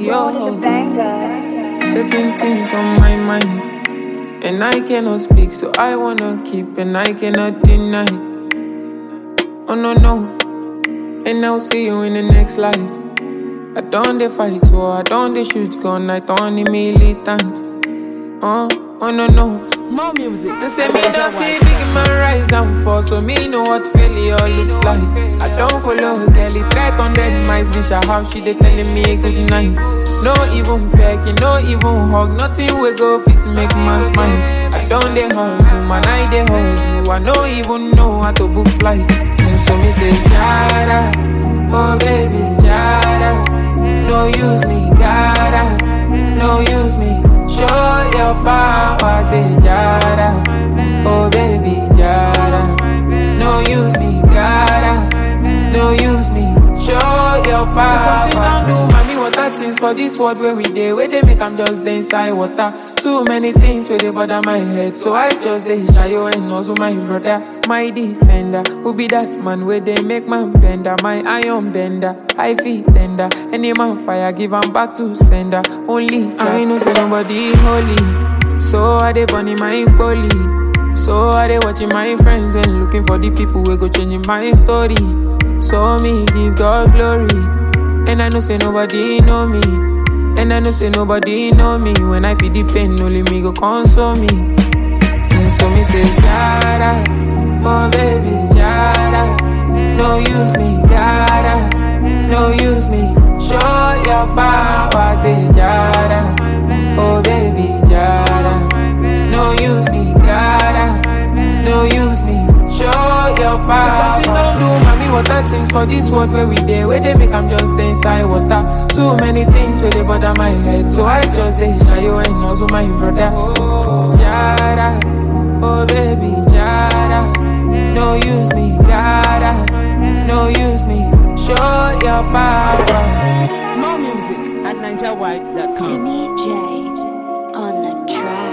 yo. Certain things on my mind, and I cannot speak, so I wanna keep, and I cannot deny. Oh no no, and I'll see you in the next life. I don't dey fight war, I don't dey shoot gun, I don't dey militant. Oh, oh no no. More music. They say me don't see big man rise and fall, so me know what failure looks like. I don't follow girl, it track on dead mice, bitch. I how she dey telling me good night. No even pecking, no even hug, nothing we go fit make man smile. I don't dey hustle, man, I dey hustle. I no even know how to book flight. And so me say, Jada, oh baby, Jada, no use me, gotta, no use me. Show your power, say Jada. Oh baby, Jada. No use me, gotta. No use me. Show your power. Say something don't do, mommy. Water things for this world where we dey, where they make I'm just dey inside water. Too many things where they bother my head, so I just dey shy you and also my brother, my defender. Who be that man where they make man bender, my iron bender. I feel tender. Any man fire, give 'em back to sender. Only I know say nobody holy, so I dey burning my bully. So I dey watching my friends and looking for the people who go changing my story. So me give God glory. And I know say nobody know me. And I know say nobody know me. When I feel the pain, only me go console me. And so me say, Jada, oh baby, Jada. No use me, gotta, no use me. Show your power, say Jada, oh baby, Jada. No use me, gotta, no use me. Show your power. Say something don't do, mommy. Water things for this world where we dey, where they make I'm just dey inside water. Too many things where they bother my head, so I just dey shy you and also my brother. Jada, oh baby, Jada. No use me, gotta, no use me. Show your power. More music at NigerWide.com. Timmy J on the track.